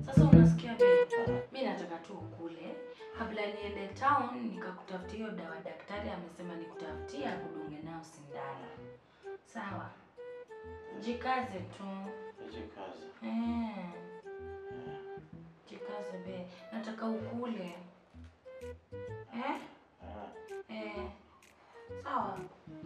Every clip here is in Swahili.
Sasa unasikia babe? Mimi nataka tu ukule. Kabla niende town nikakutafutia hiyo dawa daktari amesema nikutafutia kudunge nayo sindano. Sawa? Jikaze tu. Jikaze. Eh. Jikaze be. Nataka ukule. Eh? Ah, Eh. Sawa.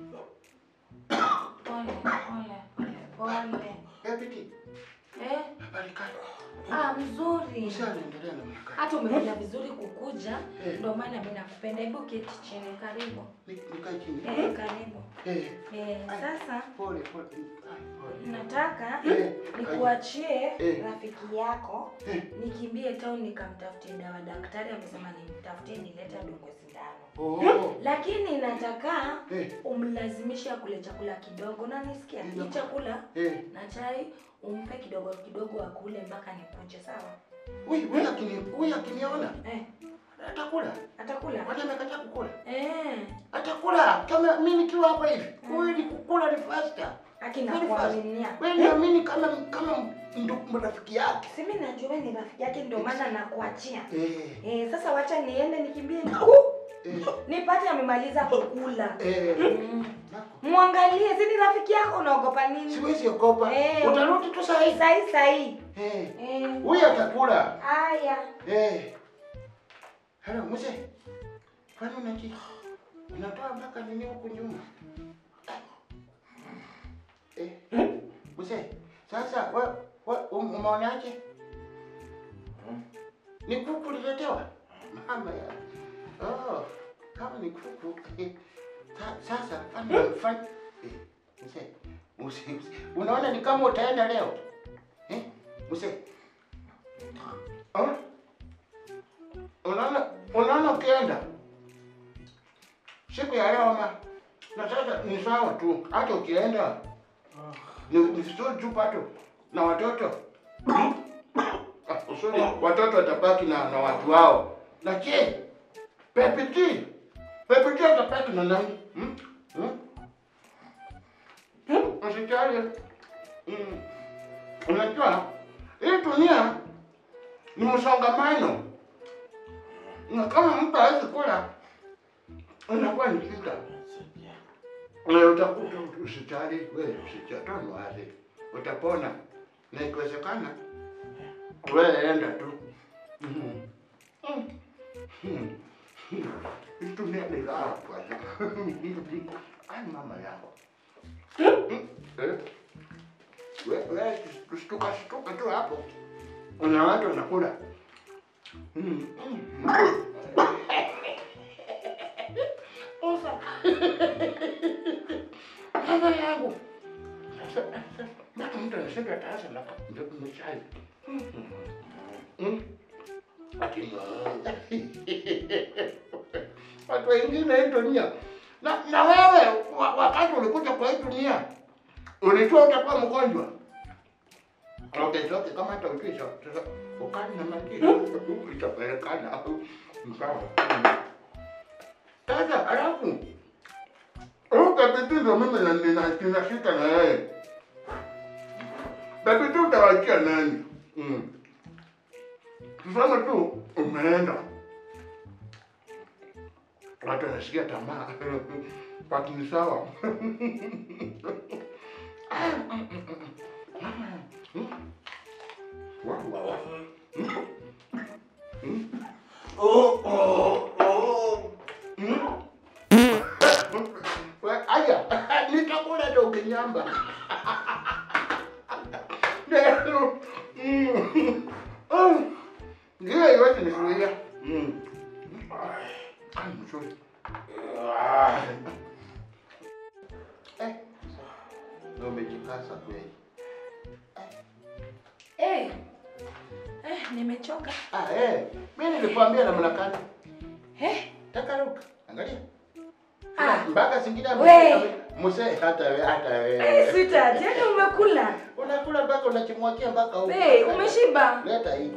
Pole, pole, pole, pole. Eh, Piti, Eh? habari gani? Ah, mzuri. Mzee anaendelea namna gani? Hata umekuja vizuri kukuja, Eh. ndio maana mimi nakupenda. Hebu keti chini, karibu. Ni- Nikae chini. Eh, karibu. Eh, Eh, sasa pole pole. Ai, pole. nataka Eh, nikuachie Eh. rafiki yako Eh. nikimbie town nikamtafutie dawa. Daktari amesema nimtafutie nilete adungwe sindano, Oh. lakini nataka Eh, umlazimishe akule chakula kidogo. Unanisikia? Hii chakula eh. na chai umpe kidogo kidogo akule mpaka nikuje, sawa? Wewe wewe akini wewe akiniona Eh, atakula. atakula Kwani amekataa kukula? eh. Atakula. Kama mimi nikiwa hapa hivi. Kweli kukula ni faster. Akina Very fast. kuaminia. Wewe niamini kama kama ndugu rafiki yake. Si mimi najua wewe ni rafiki yake ndio maana nakuachia. Eh. Eh, sasa wacha niende nikimbie ni Eh. nipate amemaliza kukula. Eh. Mm. Nako. Muangalie, si ni rafiki yako unaogopa nini? Siwezi ogopa. Eh. Utarudi tu saa hii. Sahi sahi. Eh. Eh. Huyu atakula. Aya. Eh. Hello, mzee. Kwani unaji? Unatoa mpaka nini huku nyuma? Eh. Mzee, sasa we, we um, umeonaje? Ni kuku uliletewa? Mama ya. Oh, kama ni kuku. Eh. Sa, sasa fanya fanya. Eh, mzee. Mzee, mzee. Unaona ni kama utaenda leo? Eh? Mzee. Ah? Unaona unaona ukienda siku ya leo ma na sasa ni sawa tu, hata ukienda ni ni vizuri tu pato na watoto Ah, usuri watoto watabaki na, na watu wao. Na je, Pepiti Pepiti atabaki na nani? Hmm? Hmm? Hmm? Usijali. Hmm. Unajua hii dunia ni msongamano, na kama mtu hawezi kula inakuwa ni shida. saidia. Na utakuta usijali, wewe usijatoa wazi, utapona na ikiwezekana wewe enda tu. Mhm. Mm. Mm. Hii dunia ni raha bwana. Ai mama yako. Mm. Eh. Wewe wewe shtuka shtuka tu hapo. Una watu wanakula. Mm. Mm. Ufa. Mama yangu. Sasa mpaka mtu anashika tasa na ndio kumechai. Mm. Ati watu wengine hii dunia na, na wewe wa- wakati ulikuja kwa hii dunia ulijua utakuwa mgonjwa. Okay, sote kama hata ujui sa- sasa ukali na majini itapelekana sawa. Sasa alafu huyu Pepiti ndo mimi na- nina- ninashika na yeye. Pepiti utawachia nani? Mm. Tuseme tu umeenda watu wanasikia tamaa watu ni sawa. Ah, mm, mm, mm, mm. Mm. Wow, wow, wow. Oh, oh, oh. Mm. We- Aya, nitakula ndo ukinyamba. Ndio. Mm. Mm. Ndio yote nizuia. Mm. Ah, mzuri. Ah. Eh. Ndio umejikaza kweli. Eh. Eh, nimechoka. Ah, eh. Mimi nilikwambia namna gani? Eh? Takaruka. Angalia. Ah. Mpaka zingine We. mzee hata wewe hata Eh, wewe. sweetheart, yaani umekula. Unakula mpaka unachimwakia mpaka huko. Eh, umeshiba? Leta hii.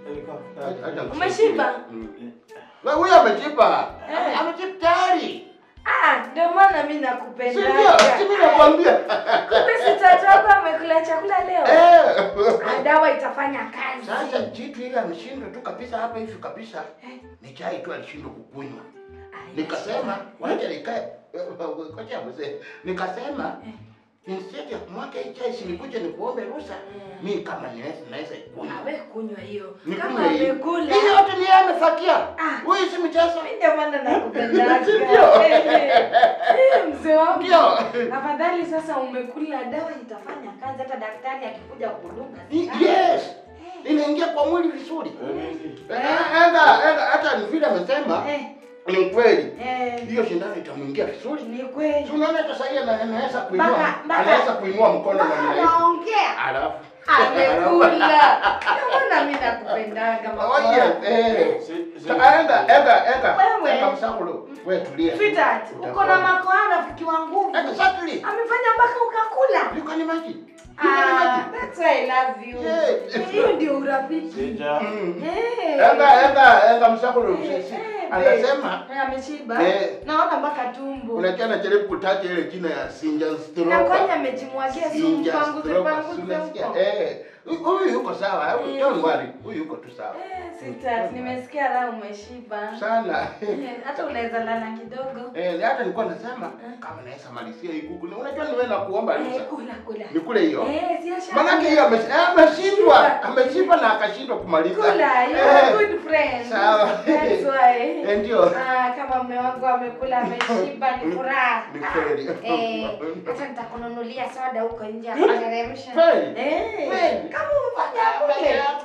Hata- hata Umeshiba? Mm. Wewe huyo ameshiba. Eh. Ameshiba tayari. Ah, ndio maana mimi Si nakupenda. ndio? Si mimi nakwambia. Kumbe si tatu wako amekula chakula leo. Eh. Ah, Dawa itafanya kazi. Sasa jitu ile ameshindwa tu kabisa hapa hivi kabisa. Eh. Ni chai tu alishindwa kukunywa. Ah, Nikasema wacha nikae. Kocha mzee. Nikasema Eh. instead ya kumwaga hii chai sinikuje nikuombe ruhusa. Mm. Mimi kama niweza naweza ikunywa. Awe kunywa hiyo. Nikunywe Kama hii. amekula. Hii yote ni yeye amefakia. Ah. Huyu si mchezo. Mimi ndio maana nakupendaga. Si ndio? Eh, eh. Eh, Mzee wangu. Ndio. Afadhali sasa umekula dawa itafanya kazi hata daktari akikuja kudunga. I- Yes. Inaingia kwa mwili vizuri. Nini? Eh, Enda enda hata ni vile amesema Eh, ni kweli. eh, Hiyo shindano itamwingia vizuri. ni kweli. Si unaona hata sasa ana- anaweza kuinua Mpaka- mpaka- anaweza kuinua mkono Mpaka na anaongea. alafu Amekula. Ndio maana mimi nakupendaga mama. Oh yes, eh. Si- si- Enda enda enda. Wewe. Enda msakulo. Wewe tulia. Sweetheart, uko na makoa rafiki wa nguvu. Exactly. Amefanya mpaka ukakula. You can imagine. You can Ah, imagine. that's why I love you. Yeah. Hiyo ndio urafiki. Sija. Mm. Eh. Enda enda enda msakulo. Eh, Sisi. eh, Anasema Eh, ameshiba. Eh. Naona mpaka tumbo. unajua anajaribu kutaja ile jina ya Sinja Na kwani Stroka. amejimwagia sumu Sinja panguze Stroka. panguze Unasikia? huko. Eh. Huyu- Huyu yuko sawa. Eh. Don't worry. Huyu yuko tu sawa. Eh, sweetheart, nimesikia raha umeshiba. Sana. Eh, Hata unaweza lala kidogo. Eh, hata nilikuwa nasema kama naweza malizia hii kuku. Na Unajua niwe na kuomba Eh, ruhusa. kula kula. Nikule hiyo. Eh, si asha. Manake hiyo ame- eh, ameshindwa, ameshindwa na akashindwa kumaliza. Kula, you Eh, are good friend. Sawa. That's why. Eh, ndio. Ah, kama mume wangu amekula ameshiba ni furaha. Ni kweli. Ah, Eh, hata nitakununulia soda huko nje ateremsha. Kweli? Eh, Kweli? kama umefanya kule.